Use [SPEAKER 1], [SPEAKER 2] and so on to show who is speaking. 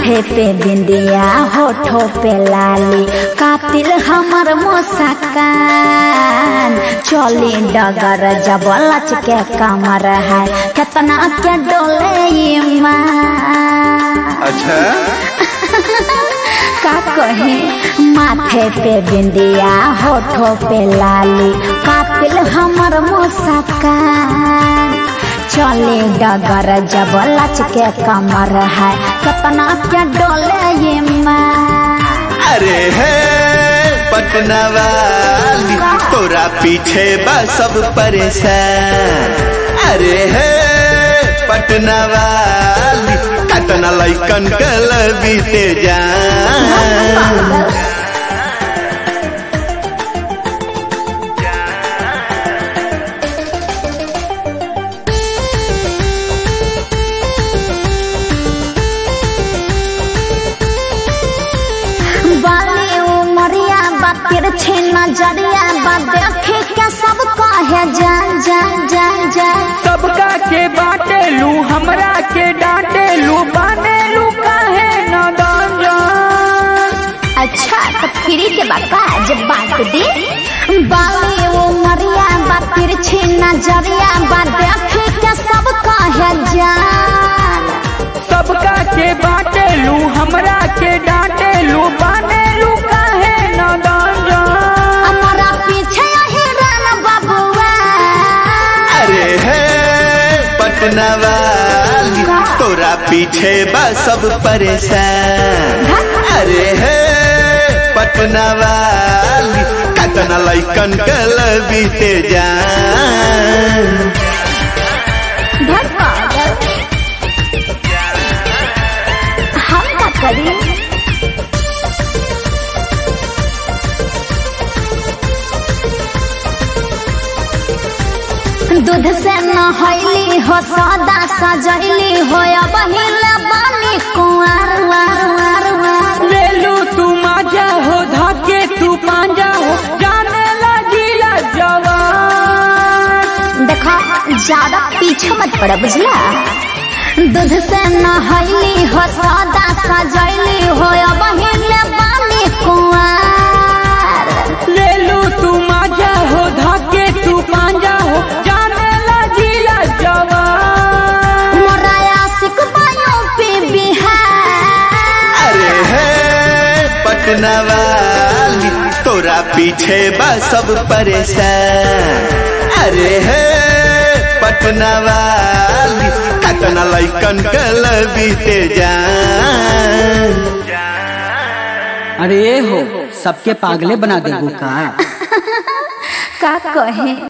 [SPEAKER 1] माथे पे बिंदिया होठों पे लाली कातिल हमर मुस्कान चली डगर जब लच के कमर है कितना के डोले ईमान
[SPEAKER 2] अच्छा
[SPEAKER 1] का कहे माथे पे बिंदिया होठों पे लाली कातिल हमर मुस्कान चले डगर जब लच के कमर है कितना क्या डोले ये माँ
[SPEAKER 2] अरे है पटना वाली तोरा पीछे बा सब परेशान अरे है पटना वाली कतना लैकन कल बीते जान
[SPEAKER 1] बाली उमरिया बातिर छे नजरिया बा देखे के सब कहे जान जान जान जान
[SPEAKER 3] सबका के बाटे लू हमरा के डांटे लू बाने लू काहे न जान
[SPEAKER 1] अच्छा तो फ्री के बाका जब बात दे बाली उमरिया बातिर छे नजरिया बा देखे के सब कहे जान
[SPEAKER 3] सबका के बाटे लू हमरा के डांटे लू बाने लू काहे न जान
[SPEAKER 1] हमारा पीछे हिरन बबुआ
[SPEAKER 2] अरे है पटना वाली तोरा पीछे बा सब परेशान अरे है पटना वाली कतना लैकन कल बीते जान
[SPEAKER 1] धर पागल हम का करी दूध से नहैली हो सदा सजैली हो अब हिले बानी कुंवर वार वार वार
[SPEAKER 3] ले लू तू माजा हो धके तू पांजा हो जाने लगी जवान
[SPEAKER 1] देखा ज्यादा पीछे मत पड़ा बुझला दूध से नहैली हो सदा सजैली हो अब हिले बानी कुंवर
[SPEAKER 3] ले लू तू माजा हो धके तू पांजा हो जाने लगी जवान
[SPEAKER 1] मोरा आशिक बायो पे बिहार
[SPEAKER 2] अरे है पटना वाली तोरा पीछे बा सब परेशान अरे है पटना वाली कतना लैकन कल बीते जान
[SPEAKER 4] अरे हो सबके पागले बना देबू का
[SPEAKER 1] का कहे